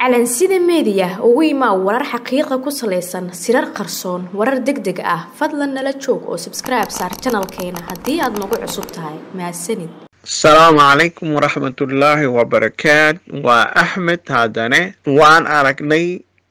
calansida meediya ugu imaa warar xaqiiqa ku salaysan sirar qarsoon warar deg deg ah fadlan nala joog oo sabskribe saar janalkeena haddii aad nagu cusub tahay mahadsanid asalaamu calaykum waraxmatullaahi wabarakaat waa axmed haddane waan aragnay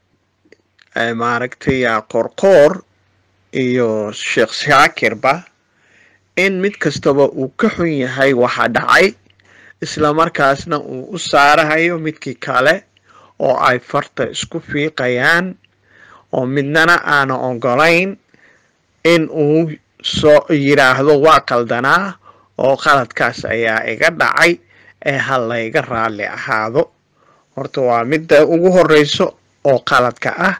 maaragtay qorqoor iyo sheekh shaakirba in mid kastaba uu ka xun yahay waxa dhacay islamarkaasna uu u saarahayo midkii kale oo ay farta isku fiiqayaan oo midnana aana ogolayn in uu soo yidhaahdo waa qaldanaa oo qaladkaas ayaa iga dhacay ee ha layga raalli ahaado horta waa midda ugu horeyso oo qaladka ah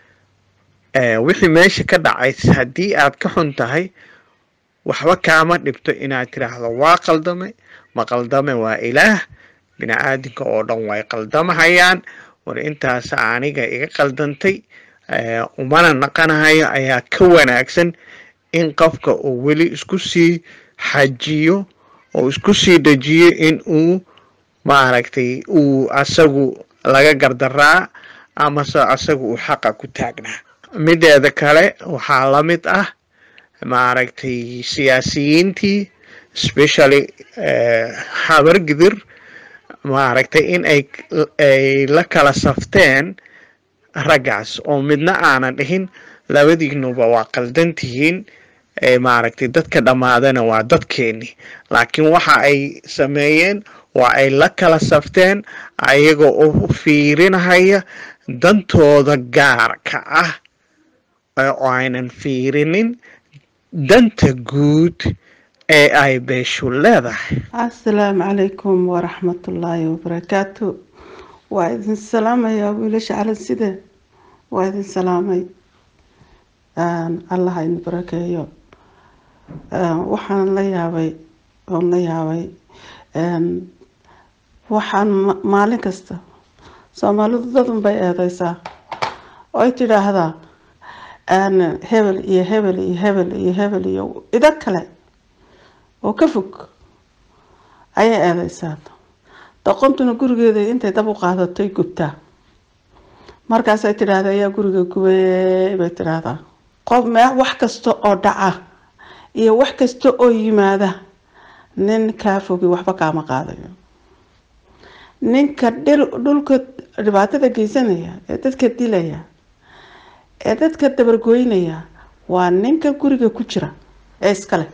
wixii meesha ka dhacay haddii aad ka xun tahay waxba kaama dhibto inaad tiraahdo waa qaldame ma qaldame waa ilaah bini aadinka oo dhan way qaldamahayaan war intaas aniga iga qaldantay umana naqanahayo ayaa ka wanaagsan in qofka uu weli isku sii xajiyo oo isku sii dejiyo in uu maaragtay uu asagu laga gardaraa amase asagu uu xaqa ku taagnaa mideeda kale waxaa la mid ah maaragtay siyaasiyiintii especially habargidir maaragtay in ay ay la kala safteen raggaas oo midna aanan dhihin labadiinuba waa qaldan tihiin maaragtay dadka dhammaadana waa dadkeeni laakiin waxa ay sameeyeen waa ay la kala safteen ayaga oo fiirinahaya dantooda gaarka ah oo aynan fiirinin danta guud ee ay beeshu leedahay assalaamu calaykum waraxmatullaahi wabarakaatu waa idin salaamayaa wiilasha calanside waa idin salaamay allah idin barakeeyo waxaan la yaabay oon la yaabay waxaan maalin kasta soomaalidu dadun bay eedeysaa oy tidhaahdaa hebel iyo hebel iyo hebel iyo hebel iyo ido kale oo ka fog ayay eedeysaa doqontuna gurigeeda intay dab u qaadatay gubtaa markaasay tidhaahda ayaa guriga gubay bay tidhaahdaa qof me wax kasta oo dhaca iyo wax kasta oo yimaada nin kaa fogi waxba kaama qaadayo ninka dhulka dhibaatada geysanaya ee dadka dilaya ee dadka dabargoynaya waa ninka guriga ku jira ee iskale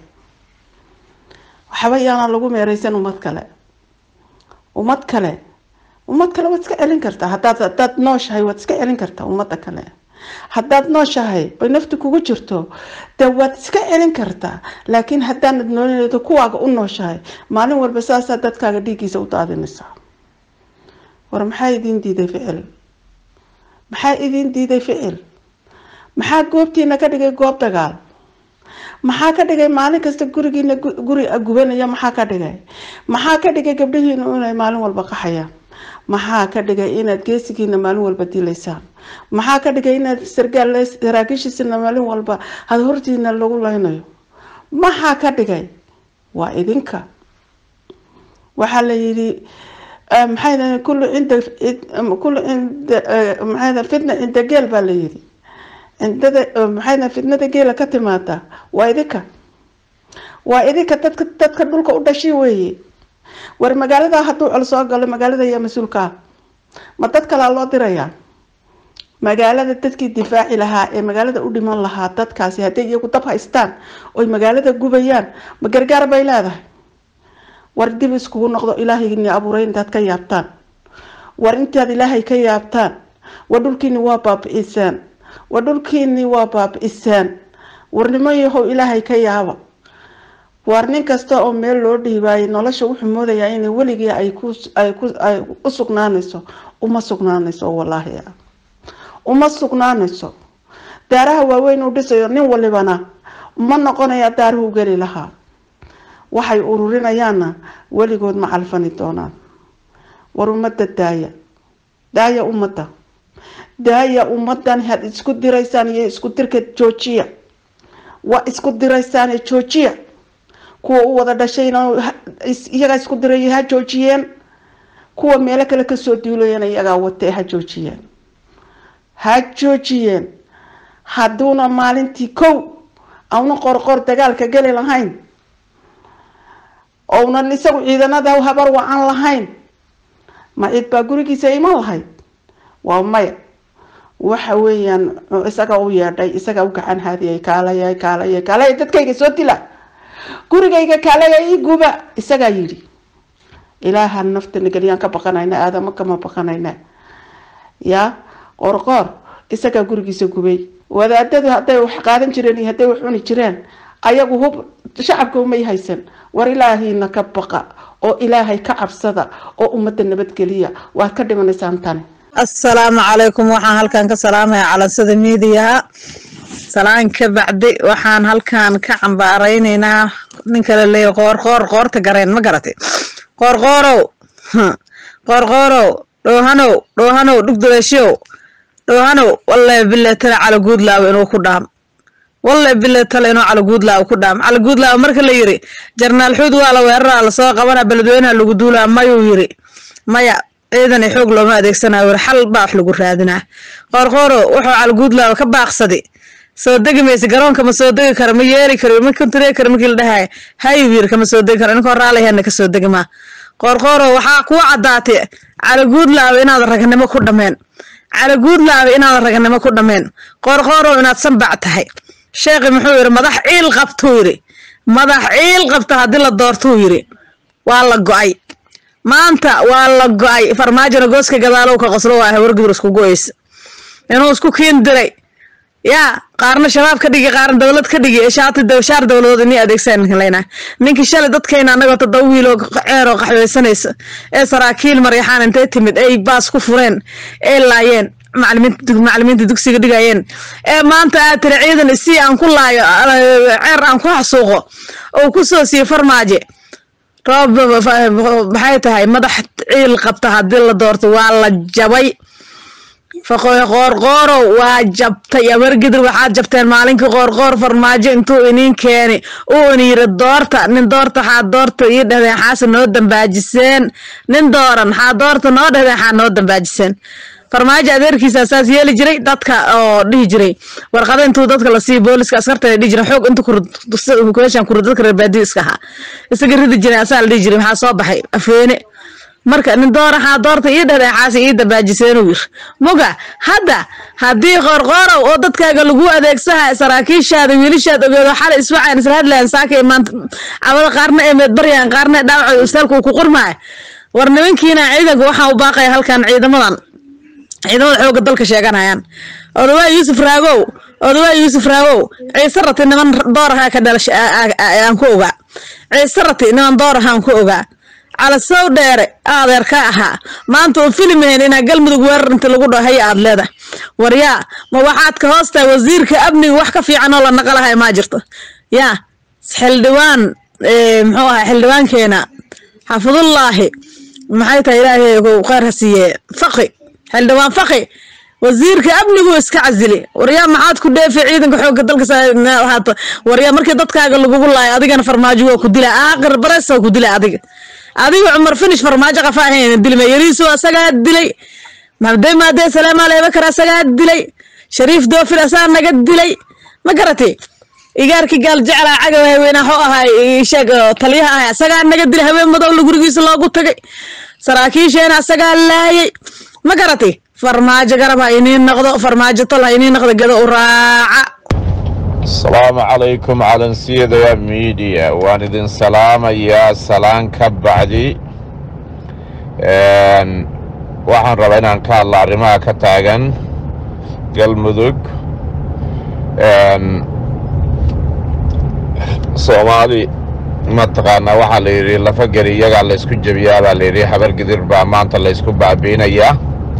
waxba yaana lagu meereysan ummad kale ummad kale ummad kale waad iska celin kartaa hadaad hadaad nooshahay waad iska celin kartaa ummadda kale haddaad nooshahay oy nafti kugu jirto dee waad iska celin kartaa laakiin haddaanad noolin kuwaaga u nooshahay maalin walba saasaa dadkaaga dhiiggiisa u daadinaysaa war maxaa idiin diiday ficil maxaa idiin diiday ficil maxaa goobtiina ka dhigay goob dagaal maxaa ka dhigay maalin kasta gurigiina guri gubanaya maxaa ka dhigay maxaa ka dhigay gabdhahiina inay maalin walba qaxayaan maxaa ka dhigay inaad geesigiina maalin walba dilaysaan maxaa ka dhigay inaad sargaal saraakiishiisina maalin walba had hortiina lagu leynayo maxaa ka dhigay waa idinka waxaa la yidhi maxay kullu cinda kullu cinda maxay fitna cinda geel baa la yidhi cindada maxay fitnada geela ka timaada waa idinka waa idinka dadka dadka dhulka u dhashay weeye war magaalada hadduu col soo galo magaalada ayaa mas-uulka ah ma dad kalaa loo dirayaa magaalada dadkii difaaci lahaa ee magaalada u dhiman lahaa dadkaasi hadday iyagu dab haystaan oy magaalada gubayaan ma gargaar bay leedahay war dib iskugu noqdo ilaahayni abuuray intaad ka yaabtaan war intaad ilaahay ka yaabtaan war dhulkiini waa baabi-isaan war dhulkiini waa baabi-isaan warnimo yahow ilaahay ka yaaba war nin kasta oo meel loo dhiibaayay nolosha wuxuu moodayaa inay weligii ay kuay u sugnaanayso uma sugnaanayso wallaahi uma sugnaanayso daaraha waaweyn uu dhisayo nin walibana ma noqonaya daaruhu geli lahaa waxay ururinayaanna weligood ma calfani doonaan war ummadda daaya daaya ummadda daaya ummadan had isku diraysaan iyo isku dirka joojiya waa isku diraysaane joojiya kuwa u wada dhashayna iyagaa isku diraya ha joojiyeen kuwa meelo kale kasoo duulayana iyagaa watee ha joojiyeen ha joojiyeen hadduuna maalintii kow auna qorqor dagaalka geli lahayn ounan isagu ciidanada habar wacan lahayn ma cid baa gurigiisa iman lahayd waa maya waxa weeyaan isaga u yeedhay isaga u gacan haadiyay kaalaya kaalaya kaalaya dadkayga soo dila gurigayga kaalaya ii guba isagaa yidhi ilaaha nafta nageliyaan ka baqanayna aadamo kama baqanayna yaa qorqoor isagaa gurigiisa gubay wadaadadu hadday wax qaadan jireen iyo hadday wax cuni jireen ayagu hub shacabka umay haysan war ilaahiina ka baqa oo ilaahay ka cabsada oo ummadda nabadgeliya waad ka dhimanaysaan tani assalaamu calaykum waxaan halkan ka salaamaya calansada miidiyaha salaan ka bacdi waxaan halkan ka cambaaraynaynaa ninka la leeyahy qoor qoor qoorta gareen ma garatay qoor qoorow qoor qoorow dhoohanow dhoohanow dhugduleeshow dhoohanow wallahi bille tale cala guudlaawo inuu ku dhaam wallahi bille tale inuu cala guudlaawo ku dhaam cala guudlaawo marka la yiri jarnaal xuud waa la weeraraa lasoo qabana beledweynaha lagu duulaa mayuu yiri maya ciidan i xoog looma adeegsanayo weri xal baa wax lagu raadinaa qoorqooro wuxuu calguudlaawa ka baaqsaday soo degi maysa garoonka ma soo degi karo ma yeeli karo ma kontaree karo markii la dhahayo hayuu yiri kama soo degi karo ninkoo raalihana ka soo degi maa qoorqooro waxaa kuu caddaatay calaguudlaawa inaad ragnimo ku dhameen calaguudlaawa inaad ragnimo ku dhameen qoorqoorow inaad sanbac tahay sheekhi muxuu yiri madax ciil qabtuu yiri madax ciil qabta haddii la doortuu yiri waa la go-ay maanta waa la go-ay farmaajona gooska gadaalow ka qoslo waa hawargudur isku go-eysa inuu isku kiin diray yaa qaarna shabaab ka dhigi qaarna dowlad ka dhigi shaati shaar dowladood inii adeegsan leyna ninkii shalay dadkayna anagoo todoba wiiloo ceeroo qaxweysanaysa ee saraakiil maryaxaan intay timid ay baas ku fureen ee laayeen macalimiinta dugsiga dhigayeen ee maanta aad tiri ciidan si aan ku laayo ceer aan ku xasuuqo oo kusoo siiyo farmaaje roob maxay tahay madax ciil qabta haddii la doorto waa la jabay qoorqoorow waa jabtay abargidir waxaad jabteen maalinkii qoorqoor farmaajo intuu iniin keeni uu in yiri doorta nin doorta xaa doorta ii dhahdeen xaase noo dambaajiseen nin dooran xaa doorta noo dhahdeen xaa noo dambaajiseen farmaajo adeerkiisa saas yeeli jiray dadka oo dhihi jiray warqada intuu dadka lasii booliska askarta dhihi jiray xoog inta kureeshan kuru dadka reer baadiyo iska ahaa isaga ridi jiray asaa la dhihi jiray maxaa soo baxay afeene marka nin dooraxaa doorta ii dhahdeen xaasi ii dambaajiseenuu yir muga hadda haddii qoorqoorow oo dadkaaga lagu adeegsaha saraakiishaada wiilishaad ogeedo xalay iswacan isla hadlayan saaka maanta cabada qaarna ee meedbaryaan qaarna ee dhaawaco istaalka uu ku qormaayo war nimankiina ciidanka waxaan u baaqaya halkan ciidamadan ciidamada xooga dalka sheeganayaan odawaa yuusuf raagow odawaa yuusuf raagow ciise rati niman doorahaa ka dhalasha aan ku ogaa ciise rati niman doorahaan ku ogaa calasow dheere adeer ka ahaa maanta oo filimaheen inaa galmudug weerar inta lagu dhahay aad leeda waryaa ma waxaad ka hoostahay wasiirka amniga wax ka fiican oo la naqalahay maa jirto yaa xildhibaan muxuu ahaa xildhibaankeena xafidullaahi maxay tahay ilaahay kheyr ha siiye faqi xildhibaan faqi wasiirka amnigu iska casili waryaa maxaad ku dheefi ciidanka xoogga dalka waryaa markii dadkaaga lagugu laayo adigana farmaajo waa ku dila aaqir bares waa ku dila adiga adiga cumar finish farmaajo qafa ahayn dilma yariisu asagaa dilay maxamudey maadee salaamaa leebakar asagaa dilay shariif doofil asaa naga dilay ma garatay igaarkii gaal jeclaa cagaw haweenaa xoo ahay sheeg taliyaha ahay asagaa naga dilay haween madowla gurigiisa loogu tagay saraakiisheena asagaa laayay ma garatay farmaajo garab ha iniin noqdo farmaajo tol ha iniin noqdo gedo u raaca asalaamu calaykum calansiyada miidiya waan idin salaamayaa salaan ka bacdi waxaan rabaa inaan ka hadla arrimaha ka taagan galmudug soomaali mataqaanaa waxaa la yidhi lafageli iyagaa laysku jebiyaa baa layidhi habar gidir baa maanta laysku baabiinayaa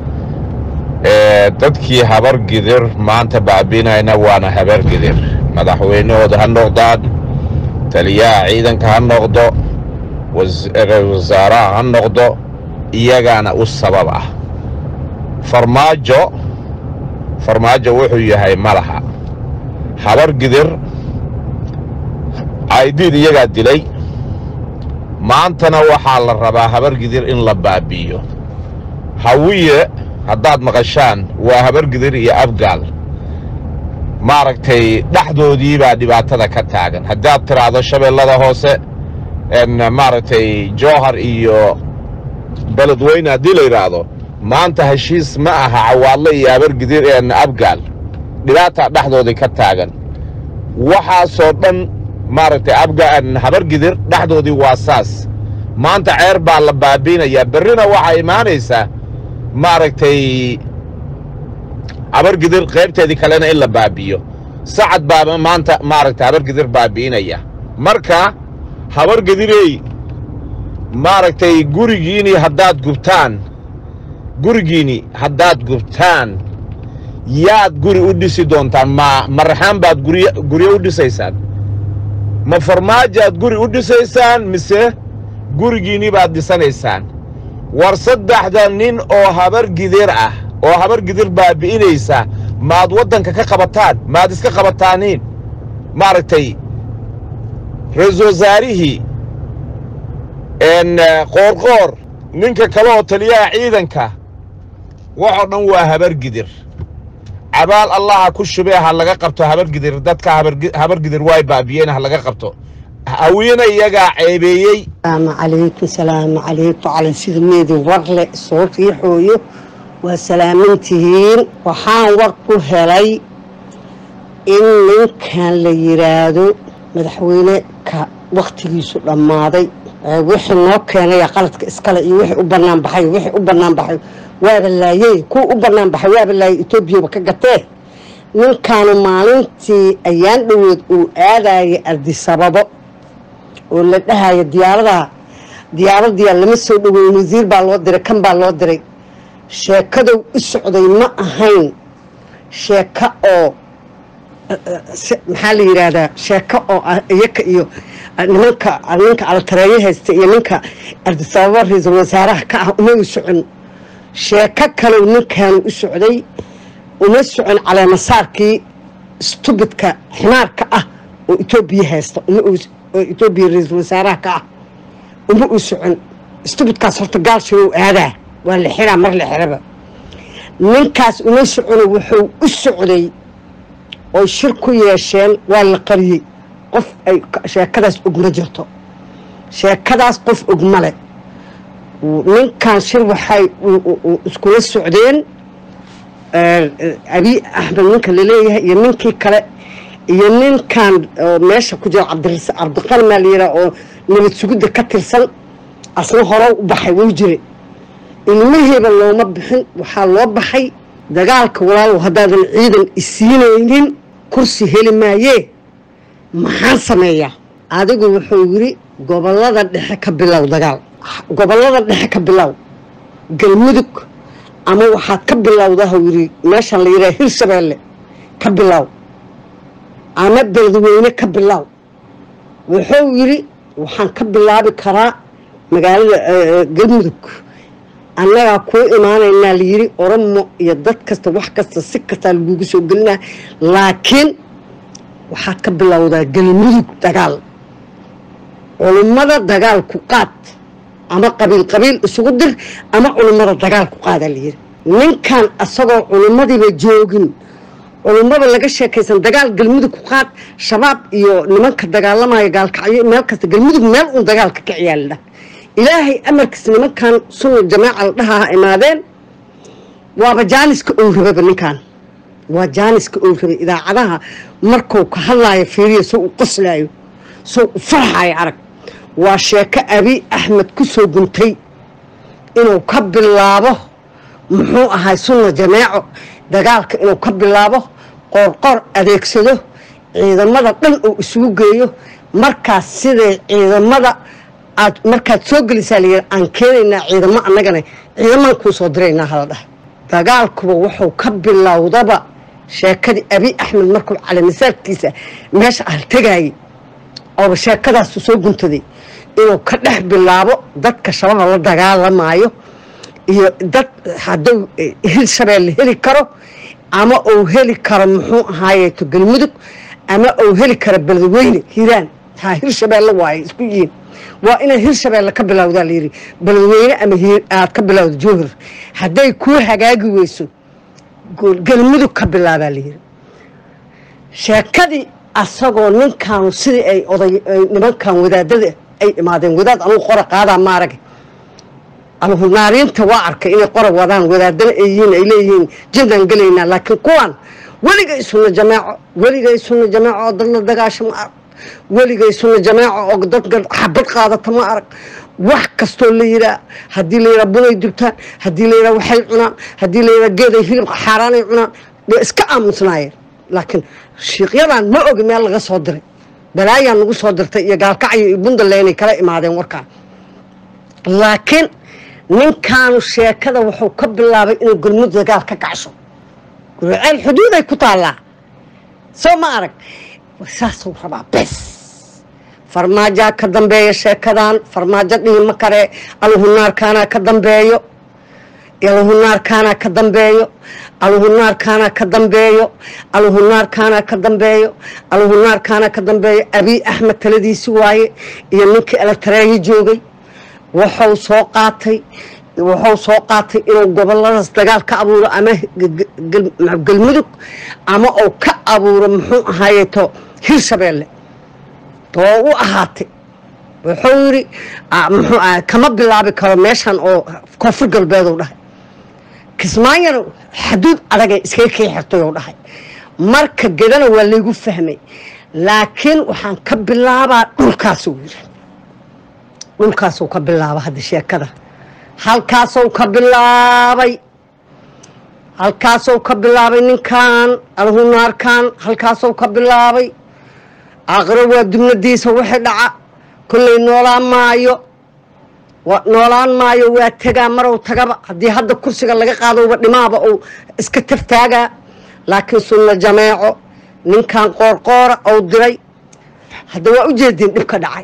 dadkii habar gidir maanta baabiinayna waana habar gidir madaxweynahooda ha noqdaan taliyaha ciidanka ha noqdo wasaaraha ha noqdo iyagaana u sabab ah farmaajo farmaajo wuxuu yahay malaha habar gidir caydiid iyagaa dilay maantana waxaa la rabaa habargidir in la baabi'iyo hawiye haddaad maqashaan waa habargidir iyo afgaal maaragtay dhexdoodii baa dhibaatada ka taagan haddaad tidhaahdo shabeellada hoose maaragtay jowhar iyo beledweyne haddii la yidhaahdo maanta heshiis ma aha cawaadle iyo habargidir afgaal dhibaataa dhexdoodii ka taagan waxaasoo dhan maaragtay habargidir dhexdoodii waa saas maanta ceer baa la baabiinayaa berrina waxaa imaanaysaa maaragtay habargidir qaybteedii kalena in la baabi'iyo sacad baaba maanta maaragtay habargidir baabi'inaya marka habargidirey maaragtay gurigiinii haddaad gubtaan gurigiinni haddaad gubtaan yaad guri u dhisi doontaan ma maraxaan baad guryo guryo u dhisaysaan ma farmaajoaad guri u dhisaysaan mise gurigiinni baad dhisanaysaan war saddexda nin oo habargidir ah oo habargidir baabi'inaysa maad waddanka ka qabataan maad iska qabataaniin maaragtay ra-iisul wasaarihii qoorqoor ninka kale oo taliyaha ciidanka waxoo dhan waa habargidir cabaal allaha ku shubee ha laga qabto habargidir dadka habargidir waay baabiyeen ha laga qabto hawiyena iyagaa ceebeeyey salaamu calaykum salaamu calaykum calan sida meedin warle soo riixooyo waa salaamantihiin waxaan war ku helay in ninkan la yidhaahdo madaxweyne ka wakhtigiisu dhammaaday wixii noo keenaya qaladka iskale iyo wixii u bannaan baxay wixii u bannaan baxay waaba laayey kuwa u bannaan baxay waaba laayey etoobiyaba ka gatee ninkaanu maalintii ayaan dhoweed uu aadaya ardisababo oo la dhahaya diyaaradaha diyaaradiyaa lama soo dhoweyn wasiir baa loo diray kan baa loo diray sheekadow u socday ma ahayn sheeko oo maxaa la yidhaahdaa sheeko oo iyaka iyo nimanka ninka altareeyo haysta iyo ninka ardisababo ra-iisul wasaaraha ka ah uma u socon sheeko kalow ninkaanu u socday uma socon caleemasaarkii stubidka ximaarka ah oo etoobiya haysta oo etoobiya ra-iisul wasaaraha ka ah uma u socon stubidkaas horta gaalshigow aadaa waa la xiraa mar la xiraba ninkaas uma socono wuxuu u socday oo shir ku yeesheen waa la qariyey qof ay sheekadaas og ma jirto sheekadaas qof og male ninkan shir waxay iskula socdeen abiy axmed ninka laleeyahay iyo ninkii kale iyo ninkan meesha ku jira cabdiqani maa layidhaha oo nabad sugidda ka tirsan asna hore u baxay wuu jira ilmaheeba looma bixin waxaa loo baxay dagaalka walaalow haddaadan ciidan isiinaynin kursi heli maayee maxaan sameeyaa adigu wuxuu yidhi gobolada dhexe ka bilow dagaal gobolada dhexe ka bilow galmudug ama waxaad ka bilowdaa yidhi meeshan la yidhaha hirshabeelle ka bilow ama beledweyne ka bilow wuxuu yidhi waxaan ka bilaabi karaa magaalada galmudug annagaa kuu imaanaynaa layidhi oromo iyo dad kasta wax kasta si kastaa lagugu soo gelinaa laakiin waxaad ka bilowdaa galmudug dagaal culummada dagaal ku qaad ama qabiil qabiil isugu dir ama culummada dagaal ku qaadaa layidhi ninkan asagoo culummadiiba joogin culummada laga sheekaysan dagaal galmudug ku qaad shabaab iyo nimanka dagaalamaya gaalkacyo meel kasta galmudug meel uun dagaal ka kiciyaa la dhah ilaahay amarkiis nimankan sunna jamaaca la dhahaa imaadeen waaba jaaniska ou rababa ninkan waa jaaniska ou rabay idaacadaha markuu ka hadlaayo fiiriya soo u qoslaayo soo u farxaayo arag waa sheeko abiy axmed ku soo guntay inuu ka bilaabo muxuu ahay sunna jameeco dagaalka inuu ka bilaabo qoorqoor adeegsado ciidamada dhan uu isugu geeyo markaas siday ciidamada aad markaad soo gelisaa layidhi aan keenaynaa ciidamo annagana ciidamaan kuu soo diraynaa hala dhah dagaalkuba wuxuu ka bilowdaba sheekadii abiy axmed markuu calamisaarkiisa meesha haltegaayay ooba sheekadaasu soo guntaday inuu ka dhex bilaabo dadka shabaab la dagaalamaayo iyo dad hadduu hirshabeelle heli karo ama uu heli karo muxuu ahaayeeto galmudug ama uu heli karo beledweyne hiiraan taa hirshabeelle waaye isku yihiin waa inaad hirshabeelle ka bilowdaa layidhi beledweyne ama aad ka bilowda jowhar hadday kuu hagaagi weyso galmudug ka bilaabaa layidhi sheekadii asagoo ninkaanu sidii ay oday nimankan wadaadada ay imaadeen wadaad anugu qora qaadaa maarag alhunaariinta waa arkay inay qora wadaan wadaadana ay yihiin ay leeyihiin jindaan gelaynaa laakiin kuwan weligay sunna jamaaco weligay sunna jamaaco oo dadla dagaasho ma arag weligay sunna jamaaco oo dadka xabad qaadata ma arag wax kastoo la yiraa haddii la yiraa bunay dubtaan haddii la yiraa waxay cunaan haddii la yiraa geeday hilib xaaraanay cunaan way iska aamusnaayeen laakiin shiiqyadan ma ogi meel laga soo diray balaayaa nagu soo dirtay iyo gaalkacyo iyo buntlanday kala imaadeen warkaan laakiin ninkaanu sheekada wuxuu ka bilaabay inuu galmud dagaal ka kacsho guriceel xuduuday ku taallaa soo ma arag saasuu rabaa bes farmaajaa ka dambeeya sheekadan farmaajo dhihi ma kare alhunaarkaanaa ka dambeeyo alhunaarkaanaa ka dambeeyo alhunaarkaanaa ka dambeeyo alhunaarkaanaa ka dambeeyo alhunaarkaanaa ka dambeeyo abiy axmed taladiisi waaye iyo ninkii elatareeyo joogay wuxuu soo qaatay wuxuu soo qaatay inuu goboladaas dagaal ka abuuro ama galmudug ama uu ka abuuro muxuu ahaayeeto hirshabeelle too u ahaatay wuxuu yidhi muxuu aha kama bilaabi karo meeshan oo koonfur galbeeduu dhahay kismaayana xaduud adagay iskaga kii xirtay ou dhahay marka gedana waa laygu fahmay laakiin waxaan ka bilaabaa dhulkaasuu yidhi dhulkaasuu ka bilaaba hadda sheekada halkaasou ka bilaabay halkaasou ka bilaabay ninkan alhunaarkan halkaasou ka bilaabay aqro waa dubnadiisa wixii dhaca kolley noolaan maayo noolaan maayo waa tegaa marow tagaba haddii hadda kursiga laga qaadouba dhimaaba uu iska taftaagaa laakiin sunna jameeco ninkan qoorqoora ou diray hadda waa u jeediin dhibka dhacay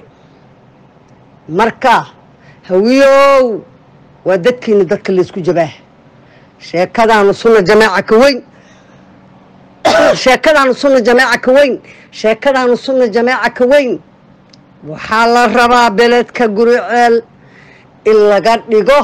marka hawiyow waa dadkiina dadka laysku jabaah sheekadaanu sunna jamaaca ka weyn sheekadaanu sunna jamaaca ka weyn sheekadaanu sunna jamaaca ka weyn waxaa la rabaa beledka guriceel in laga dhigo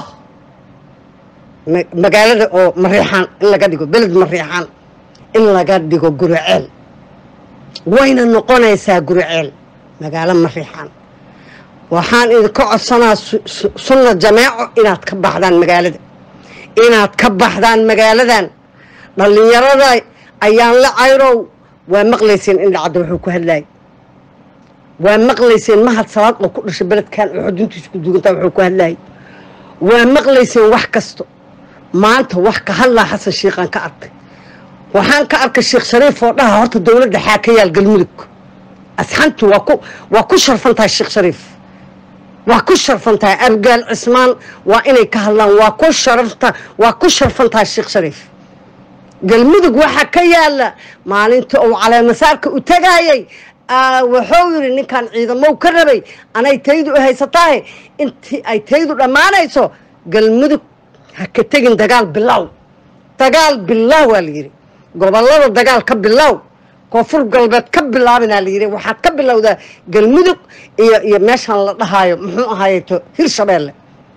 magaalada oo mariixaan in laga dhigo beled mariixaan in laga dhigo guriceel wayna noqonaysaa guriceel magaalo mariixaan waxaan idinka codsanaa sunna jameeco inaad ka baxdaan magaalada inaad ka baxdaan magaaladan dhallinyarada ayaan la cayrow waa maqlayseen in dhacda wuxuu ku hadlayay waa maqlayseen mahad salaad oo ku dhashay beledkan oo xuduntiisa ku duugantaa wuxuu ku hadlayay waa maqlayseen wax kasto maanta wax ka hadlaa xasan shiikhaan ka arkay waxaan ka arkay sheekh shariif oo dhaha horta dowladda xaa ka yaal galmudug asxantu waa ku waa ku sharfan tahay sheekh shariif waa ku sharfan tahay abgaal cismaan waa inay ka hadlaan waa ku sharafta waa ku sharfan tahay sheekh shariif galmudug waxaa ka yaala maalinta uu caleemasaarka u tagaayay wuxuu yidhi ninkan ciidamow ka rabay anay taydu u haysataahe intii ay taydu dhammaanayso galmudug ha ka tegin dagaal bilow dagaal bilow waa layidhi gobolada dagaal ka bilow koonfur galbeed ka bilaabinaa layidhi waxaad ka bilowdaa galmudug iyo iyo meeshan la dhahaayo muxuu ahaayeto hirshabeelle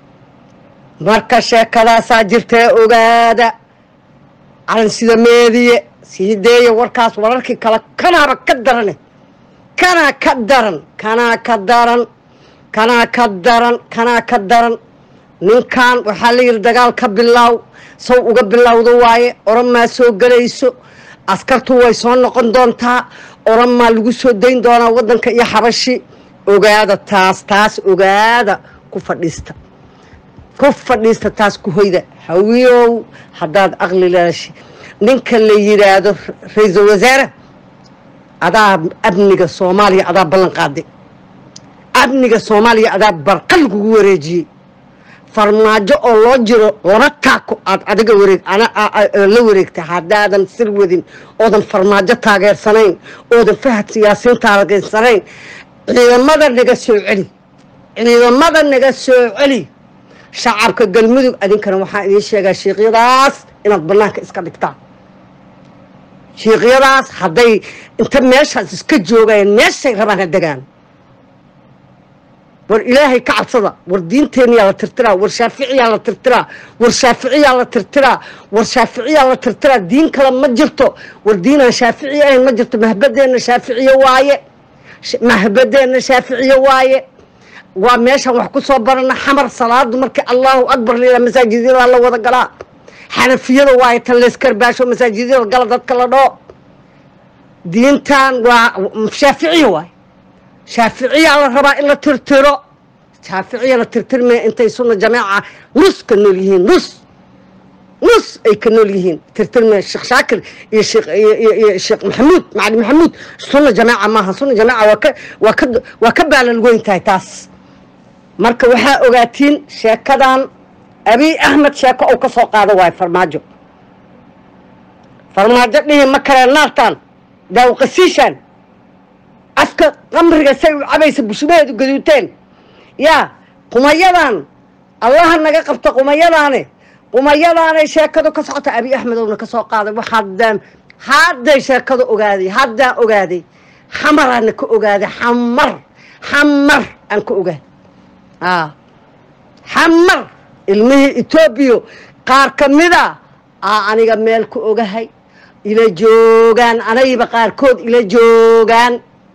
marka sheekadaasaa jirtee ogaada calan sida meediye sii deeya warkaas wararkii kale kanaaba ka darane kanaa ka daran kanaa ka daran kanaa ka daran kanaa ka daran ninkan waxaa la yidhi dagaal ka bilaaw saw uga bilowda waaye oramaa soo gelayso askartu way soo noqon doontaa oramaa lagu soo dayn doonaa waddanka iyo xabashi ogaada taas taas ogaada ku fadhiista ku fadhiista taas ku hoyda hawiyow haddaad aqli leedashi ninka la yidhaahdo ra-iisul wasaare adaa amniga soomaaliya adaa ballan qaaday amniga soomaaliya adaa barqa lagugu wareejiyey farmaajo oo loo jiro laba taako aad adiga wareeg la wareegta haddaadan sir wadin oodan farmaajo taageersanayn oodan fahad siyaasiin taageersanayn ciidamada naga soo celi ciidamada naga soo celi shacabka galmudug adinkana waxaan idiin sheegaa shiiqyadaas inaad banaanka iska dhigtaan shiiqyadaas hadday inta meeshaas iska joogayeen meeshay rabaan ha degaan war ilaahay ka cabsada war diinteenyaa la tirtiraa war shaaficiyaa la tirtiraa war shaaficiyaa la tirtiraa war shaaficiyaa la tirtiraa diin kale ma jirto war diinaan shaafici ahayn ma jirto mahbadeenna shaaficiye waaye Sh- mahbadeenna shaaficiye waaye waa meeshaan wax ku soo barana xamar salaadu markii allahu akbar lila masaajidyada la wada galaa xanafiyada waaye tan leyskarbaasho masaajidyada gala dadka la dhoo diintan waa shaaficiye waaye shaaficiyaa la rabaa in la tirtiro shaaficiya la tirtirmaya intay sunna jamaaca nus ka nool yihiin nus nus ay ka nool yihiin tirtirmaya sheekh shaakir iyo sheekh iyo iyo- iyo sheekh maxamuud macali maxamuud sunna jamaaca maaha sunna jamaaca waa ka waa ka waa ka baalalgoyn tahay taas marka waxaa ogaatiin sheekadan abiy axmed sheeko uu ka soo qaado waayo farmaajo farmaajo dhihi ma kale naartan daawqasiishan afka qamriga say u cabaysa bushumaheedu gaduuteen yaa qumayadan allaha naga qabta qumayadaane qumayadaanay sheekadu ka socota abi axmedowna ka soo qaaday waxaadaan hadday sheekadu ogaaday haddaan ogaaday xamaraana ka ogaaday xamar xamar aan ka ogaaday aa xamar ilmihii etoobiya qaar ka mida aa aniga meel ku ogahay ila joogaan anayba qaarkood ila joogaan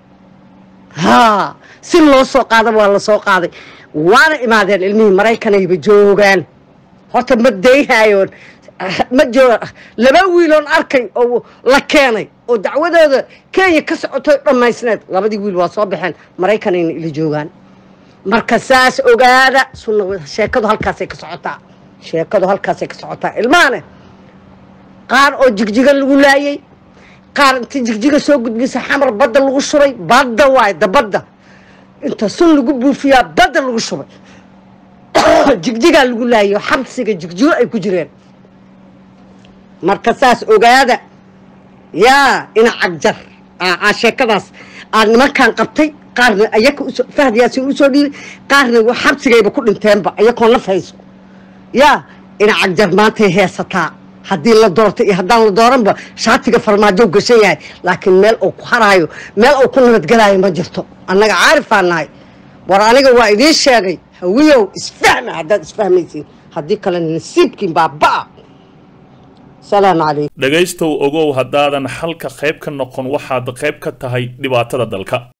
haa si loo soo qaadaba waa la soo qaaday waana imaadeen ilmihii maraykanayba joogaan horta ma dayhaayoon ma jooga laba wiiloon arkay oo la keenay oo dacwadooda kenya ka socotoy dhammaysneed labadii wiil waa soo baxeen maraykanayna ila joogaan marka saas ogaada sunna sheekadu halkaasay ka socotaa sheekadu halkaasay ka socotaa ilmahane qaar oo jigjiga lagu laayay qaar inta jigjiga soo gudbisa xamar badda lagu shubay badda waay da badda inta sun lagu buufiyaa badda lagu shubay jigjigaa lagu laayo xabsiga jigjigo ay ku jireen marka saas ogaada yaa ina cagjar aa sheekadaas aa nimankan qabtay qaarna ayaka usoo fahd yaasin usoo dhiibay qaarna wa xabsigayba ku dhinteenba ayakoo naf hayso yaa ina cagjar maantay heesataa haddii la doorto iyo haddaan la dooranba shaatiga farmaajo gashan yahay laakiin meel uu ku haraayo meel uu ku nabadgelaayo ma jirto annaga caarifaa nahay war aniga waa idiin sheegay hawiyow isfahma haddaad isfahmaysiin haddii kale nasiibkiin baabaa salaamu calaykum dhegaystow ogow haddaadan xalka qayb ka noqon waxaad qayb ka tahay dhibaatada dalka